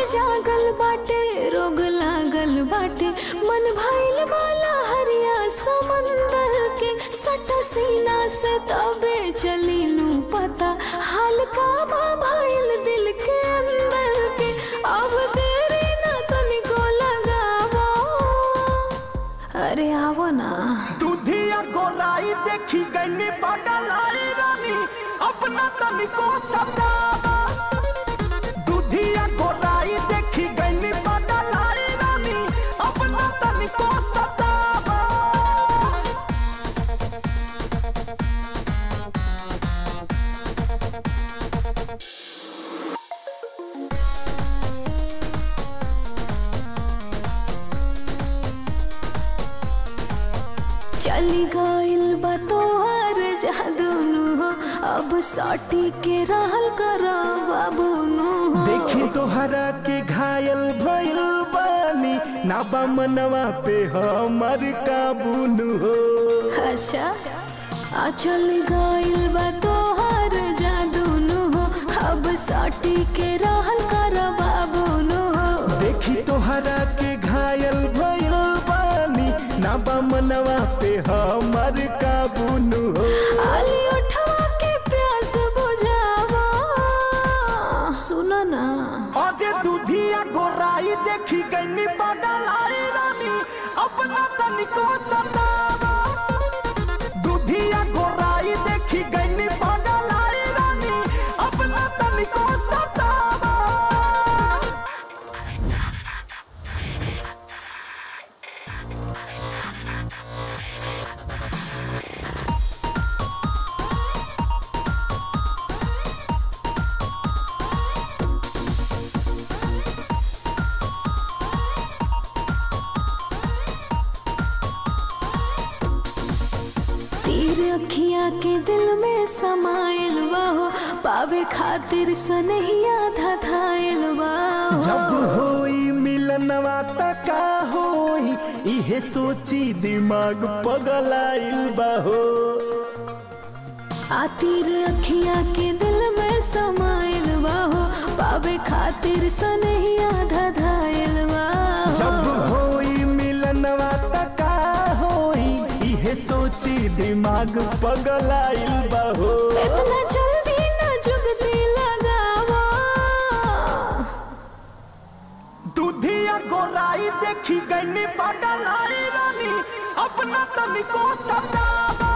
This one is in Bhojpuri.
जागल बाटे रोग लागल बाटे मन भइल वाला हरिया समंदर के सट सीना से तबे चली नू पता हाल का बा भइल दिल के अंदर के अब देरी ना तनिको लगावा अरे आवो ना दूधिया गोलाई देखी गई बगलाई रानी अपना तनिको सतावा दूधिया गोलाई देखी गई बगलाई रानी अपना तनिको सतावा चली गइल बा तोहर जादूनु हो अब सटी के रहल कर बाबूनु हो देखी तोहरा के घायल भइल बानी ना बा मनवा पे हमर काबूनु हो अच्छा आ चल गइल बा तोहर जादूनु हो अब सटी के रहल कर बाबूनु हो देखी तोहरा के घायल भइल बानी ना बा मनवा पे हमर काबूनु हो आली उठवा के प्यास बुझावा सुनो ना अजे दूधिया गोराई देखी गई बगलाई रानी अपना तनिको सतावा दूधिया गोराई देखी गई बगलाई रानी अपना तनिको सतावा तीर अखिया के दिल में समाइल बाहो पावे खातिर सनहिया धधाइल बाहो जब होई मिलनवा त का होई इहे सोची दिमाग पगलाइल बाहो आ तीर अखिया के दिल में समाइल बाहो पावे खातिर सनहिया धधाइल जब बाहो होई मिलनवा त का होई इहे सोची दिमाग पगलाइल बाहो इतना जल्दी न जुगती लगावा दूधिया गोराई देखी गई पगलाई रानी अपना तनिको सतावा